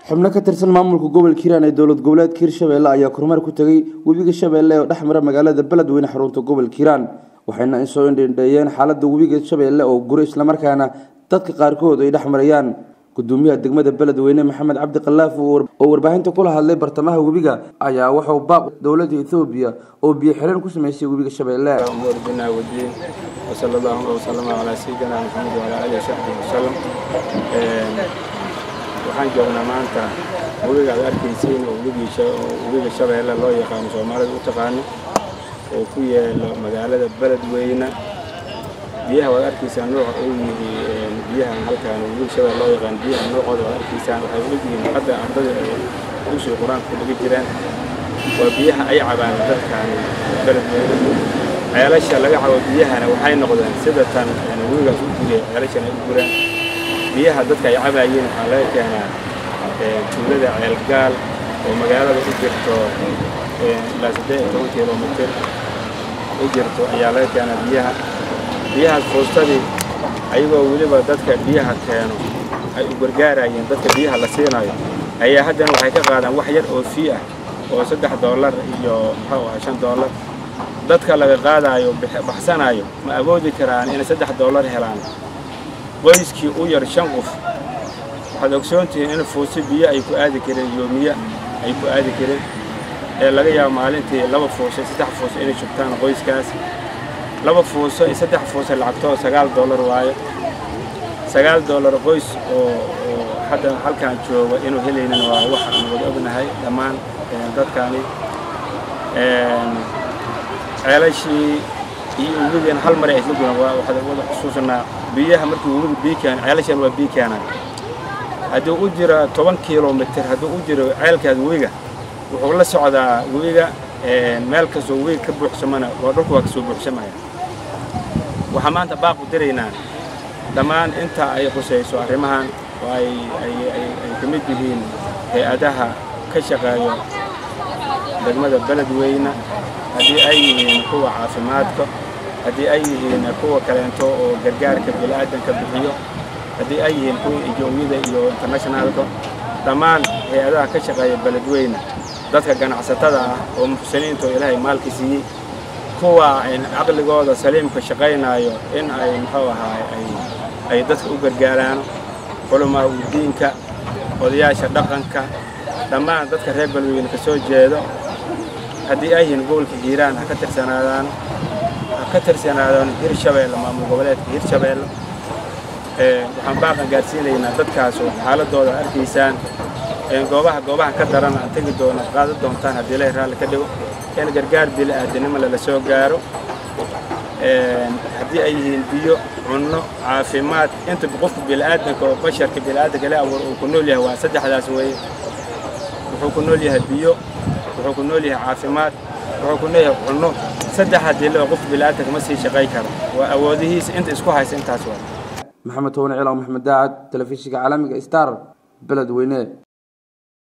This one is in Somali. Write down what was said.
xubno ka tirsan maamulka gobolka hiiraan ee dowlad goboleedka hirshabeelle ayaa kormeer ku tegay webiga shabeelle oo dhex mara magaalada beledweyne xarunta gobolka hiiraan waxayna soo indhendheeyeen xaalada webiga shabeelle oo guro islamarkaana dadka qaarkood ay dhex marayaan gudoomiyaha degmada beledweyne maxamed cabdi khalaaf oo warbaahinta kula hadlay bartamaha webiga ayaa wuxuu baaq dowladda ethoobiya oo biyo xireen ku sameysay webiga shabeelle وصلى الله وسلم على سيدنا محمد وعلى اله وصحبه وسلم waxaan joognaa maanta webiga aad arkaysiin oo webiga shabeelle loo yaqaano soomaalida u taqaano oo ku yaalo magaalada beledweyne biyaha waad arkaysaan nooca uu yihi biyaha halkaan webiga shabeelle loo yaqaano biyaha noocooda waad arkaysaan waxay u egyihiin hadda ardada usii qur-aanka dhiga jiraan waa biyaha ay cabaan dadkaan beledweyne ceelasha laga cabo biyahana waxay noqdeen sida tan webigaas u guriya ceelashan ay u guraan biyaha dadka ay cabaayeen waxaa laga keenaa tuulada ceelgaal oo magaalada u jirto ilaa saddeed iyo toban kilomitir u jirto ayaa laga keenaa biyaha biyahaas fuustadii ayagoo weliba dadka biyaha keeno ay u gargaarayeen dadka biyaha la siinayo ayaa haddana waxay ka qaadaan wax yar oo fii ah oo saddex doolar iyo muxuu ahaa shan doolar dadka laga qaadaayo baxsanaayo ma awoodi karaan inay saddex doolar helaan qoyskii u yar shan qof waxaad ogsoontihiin in fuusi biyo ay ku aadi kareen yoomiya ay ku aadi kareen ee laga yaabo maalintii laba fuuso saddex fuuso inay shubtaan qoyskaas laba fuuso iyo saddex fuuso lacagtoo sagaal doolar waayo sagaal doolar qoys oo oo hadda halkaan jooga inuu helaynin waa wax aan wada ognahay dhammaan dadkaani ceelashii iyo webigan hal mar ay isla guran waxaad wada xusuusanaa biyaha markii webiga biyo keenan ceelashan waa biyo keenan haddii u jira toban kilomitir haddii u jiro ceelkaas webiga wuxuu la socdaa webiga meel kastoo webiga ka buuxsamana waa dhulku waa kasoo buuxsamaya waxaa maanta baaq u diraynaa dhammaan inta ay qusayso arrimahan oo ay ay ay ka mid yihiin hay-adaha ka shaqeeyo degmada beledweyne haddii ay yihiin kuwa caafimaadka haddii ay yihiin kuwa kaleento oo gargaarka bini'aadanka bixiyo haddii ay yihiin kuwa ijooyada iyo internationaalka dhammaan hay-adaha ka shaqeeya beledweyne dadka ganacsatada ah oo muxsiniinta oo ilaahay maalka siiyey kuwa caqligooda saliimka shaqaynaayo in ay muxuu ahaay ay ay dadka u gargaaraan culamaa udiinka odayaasha dhaqanka dhammaan dadka reer beledweyne ka soo jeedo haddii ay yihiin gobolka hiiraan ha ka tirsanaadaan ha ka tirsanaadaan hirshabeelle maamul goboleedka hirshabeelle waxaan baaqan gaarsiinaynaa dadkaas oo xaaladooda arkaysaan goobaha goobaha ka daran aan tegi doono qaadan doontaan haddii ilaahay raalli ka dhigo in gargaar bili-aadanimo lala soo gaaro haddii ay yihiin biyo cunno caafimaad inta qofka bili-aadanka oo basharka bili-aadanka la abuur uu ku nool yahay waa saddexdaas weeye wuxuu ku nool yahay biyo wuxuu ku nool yahay caafimaad wuxuu ku nool yahay cunno saddex haddii loo qof bili-aadanka ma sii shaqay karo waa awoodihiisa inta isku haysa intaas waa maxamed towane cilaw maxamed daacad telefishinka caalamiga star beledweyne